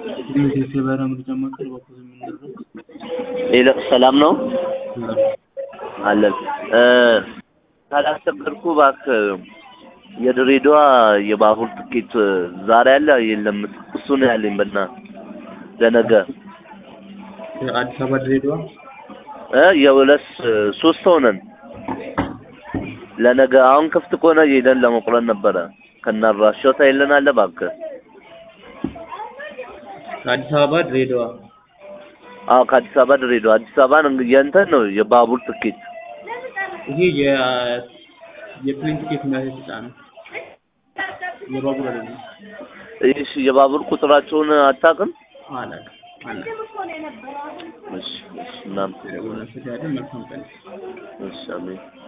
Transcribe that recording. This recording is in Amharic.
የቴቴ በራ ምርጫ ማዕከል በኩል የምንደረግ ሌላ ሰላም ነው አለን ካላስቸገርኩ እባክህ የድሬዳዋ የባቡር ትኬት ዛሬ አለ የለም እሱ ነው ያለኝ በእናትህ ለነገ አዲስ አበባ ድሬዳዋ እ የሁለት ሶስት ሰው ነን ለነገ አሁን ክፍት ከሆነ ሄደን ለመቁረጥ ነበረ ከናራሻው ታይለናል እባክህ ከአዲስ አበባ ድሬዳዋ አዎ ከአዲስ አበባ ድሬዳዋ አዲስ አበባን እንግ- የእንትን ነው የባቡር ትኬት ይሄ የ የፕሌን ቲኬት የሚያስወጣ ነው የባቡር አይደለም እሺ የባቡር ቁጥራቸውን አታውቅም አላውቅም አላውቅም እሺ እሺ እናም ደውለን ስዳለን መልካም ቀን እሺ አሜን